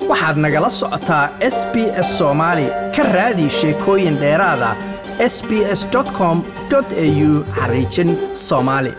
waxaad nagala socotaa s b s soomaali ka raadi sheekooyin dheeraada s b s com au xariijin soomaali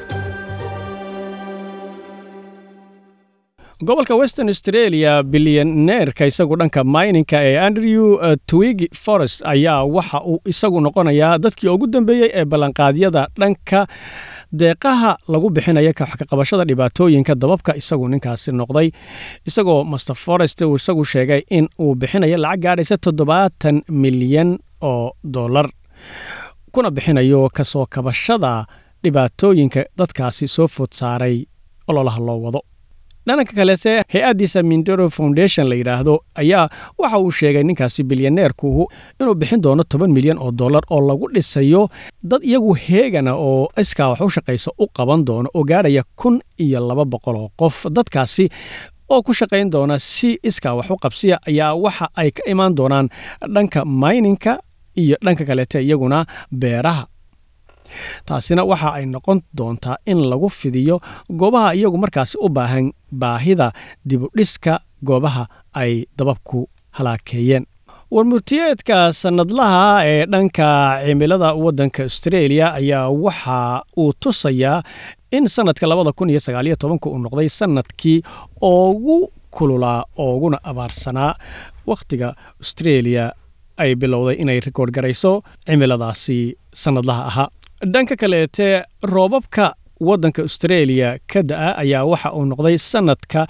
gobolka western australia bilyaneerka isagu dhanka mininka ee andrew twig forest ayaa waxa uu isagu noqonayaa dadkii ugu dambeeyey ee ballanqaadyada dhanka deeqaha lagu bixinaya kaqabashada dhibaatooyinka dababka isagu ninkaasi noqday isagoo master forest uu isagu sheegay in uu bixinayo lacag gaadhaysa toddobaatan milyan oo dollar kuna bixinayo kasoo kabashada dhibaatooyinka dadkaasi soo food saaray ololaha loo wado dhananka kalese hay-addiisa mindero foundation la yidhaahdo ayaa waxa uu sheegay ninkaasi bilyaneerkuhu inuu bixin doono toban milyan oo dollar oo lagu dhisayo dad iyagu heegana oo iskaa wax u shaqaysa u qaban doono oo gaadhaya kun iyo laba boqol oo qof dadkaasi oo ku shaqayn doona si iskaa wax u qabsiya ayaa waxa ay ka imaan doonaan dhanka mayninka iyo dhanka kaleete iyaguna beeraha taasina waxa ay noqon doontaa in lagu fidiyo goobaha iyagu markaasi u baahan baahida dibudhiska goobaha ay dababku halaakeeyeen warmurtiyeedka sannadlaha ee dhanka cimilada waddanka australia ayaa waxa uu tusayaa in sannadka labada kun iyo sagaaliyo tobanka uu noqday sannadkii ugu kululaa ooguna abaarsanaa wakhtiga australia ay bilowday inay rikoord garayso cimiladaasi sannadlaha ahaa dhanka kaleete roobabka waddanka australia ka da-a ayaa waxa uu noqday sannadka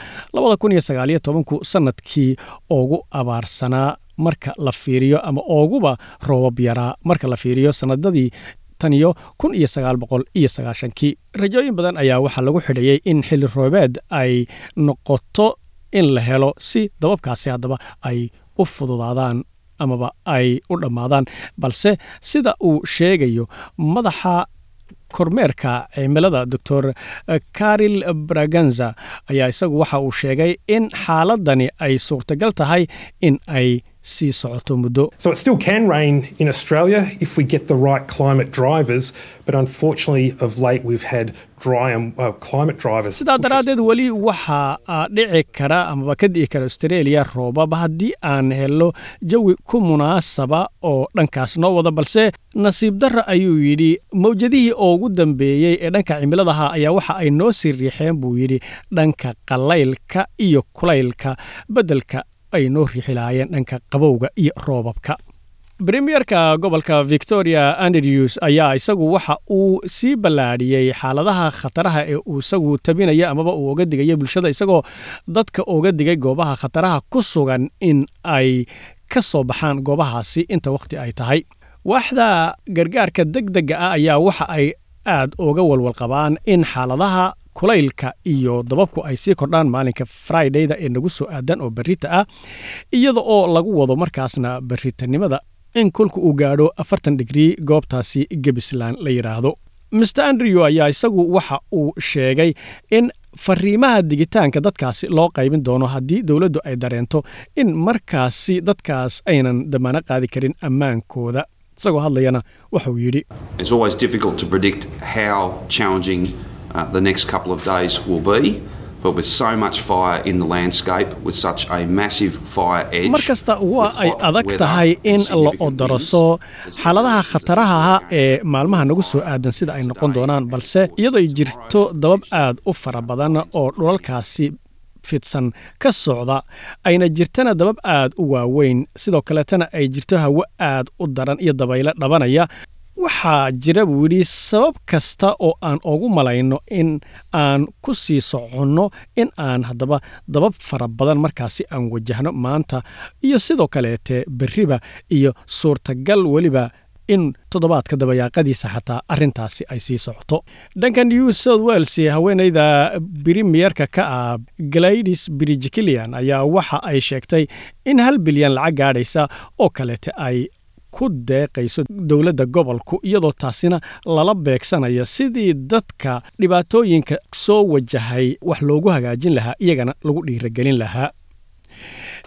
ku sannadkii ugu abaarsanaa marka la fiiriyo ama ooguba roobab yaraa marka la fiiriyo sannadadii taniyo kun iyo sagaal boqol iyo sagaashankii rajooyin badan ayaa waxaa lagu xidhayey in xilli roobeed ay noqoto in la helo si dababkaasi haddaba ay u fududaadaan amaba ay u dhammaadaan balse sida uu sheegayo madaxa kormeerka cimilada doctor karil braganza ayaa isagu waxa uu sheegay in xaaladani ay suurtagal tahay in ay sii socoto muddo So it still can rain in Australia if we get the right climate drivers, but unfortunately, of late we've had dry and uh, climate drivers. sidaa push us daraaddeed weli waxaa dhici kara amaba ka di'i kara australia roobab haddii aan helo jawi ku munaasaba oo dhankaas noo wada balse nasiib darra ayuu yidhi mawjadihii ugu dambeeyey ee dhanka cimiladaha ayaa waxa ay noo sii riixeen buu yidhi dhanka qalaylka iyo kulaylka beddelka ay noo riixi lahaayeen dhanka qabowga iyo roobabka premierka gobolka victoria andrews ayaa isagu waxa uu sii ballaadhiyey xaaladaha khataraha ee uu isagu tabinaya amaba uu oga digaya bulshada isagoo dadka oga digay goobaha khataraha ku sugan in ay ka soo baxaan goobahaasi inta wakhti ay tahay waaxda gargaarka degdega ah ayaa waxa ay aad uga walwal qabaan in xaaladaha kulaylka iyo dababku ay sii kordhaan maalinka fridayda ee nagu soo aadan oo berrita ah iyada oo lagu wado markaasna berritanimada in kolka uu gaadho afartan digrii goobtaasi gebisland la yidhaahdo master andrew ayaa isagu waxa uu sheegay in fariimaha digitaanka dadkaasi loo qaybin doono haddii dowladdu ay dareento in markaasi dadkaas aynan damaano qaadi karin ammaankooda isagoo hadlayana waxauu yidhi It's always difficult to predict how challenging uh, the next couple of days will be, but with so much fire in the landscape, with such a massive fire edge. mar kasta waa with ay hot adag weather tahay in and la significant odoroso winds, there's xaaladaha no khataraha ah question ee maalmaha nagu soo aadan sida ay noqon doonaan balse iyadoo ay jirto dabab aad u fara badan oo dhulalkaasi fidsan ka socda ayna jirtana dabab aad u waaweyn sidoo kaleetana ay jirto hawo aad u daran iyo dabaylo dhabanaya waxaa jira buu yidhi sabab kasta oo aan ugu malayno in aan ku sii soconno in aan haddaba dabab fara badan markaasi aan wajahno maanta iyo sidoo kaleete berriba iyo suurtagal weliba in toddobaadka dabayaaqadiisa xataa arrintaasi ay sii socoto dhanka new south wales haweenayda bremiyerka ka ah gladys bridgkilian ayaa waxa ay sheegtay in hal bilyan lacag gaadhaysa oo kaleete ay ku deeqayso dowladda gobolku iyadoo taasina lala beegsanayo sidii dadka dhibaatooyinka soo wajahay wax loogu hagaajin lahaa iyagana lagu dhiiragelin lahaa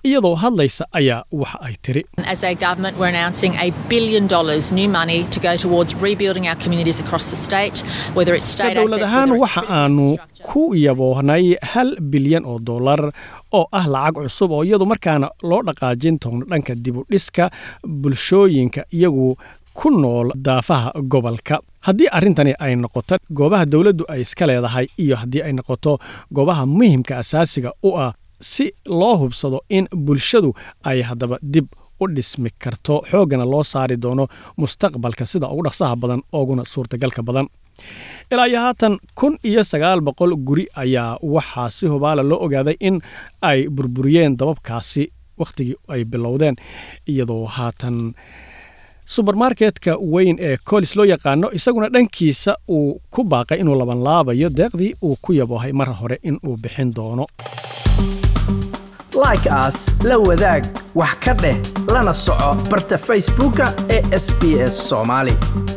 iyadoo hadlaysa ayaa waxa ay tiri As a government, we're announcing a billion dollars new money to go towards rebuilding our communities across the state, whether it's ka state dowlad assets, ahaan whether it's waxa critical aanu infrastructure. ku yaboohnay hal bilyan oo dollar oo ah lacag cusub oo iyadu markaana loo dhaqaajin doono dhanka dib u dhiska bulshooyinka iyagu ku nool daafaha gobolka haddii arrintani ay noqoto goobaha dowladdu ay iska leedahay iyo haddii ay noqoto goobaha muhimka asaasiga u ah si loo hubsado in bulshadu ay haddaba dib u dhismi karto xooggana loo saari doono mustaqbalka sida ugu dhaqsaha badan ooguna suurtagalka badan ilaa iyo haatan kun iyo sagaal boqol guri ayaa waxaa si hubaala loo ogaaday in ay burburiyeen dababkaasi wakhtigii ay bilowdeen iyadoo haatan subermarketka weyn ee colis loo yaqaano isaguna dhankiisa uu ku baaqay inuu labanlaabayo deeqdii uu ku yaboohay mar hore in uu bixin doono like as la wadaag wax ka dheh lana soco barta facebooka ee sbs somali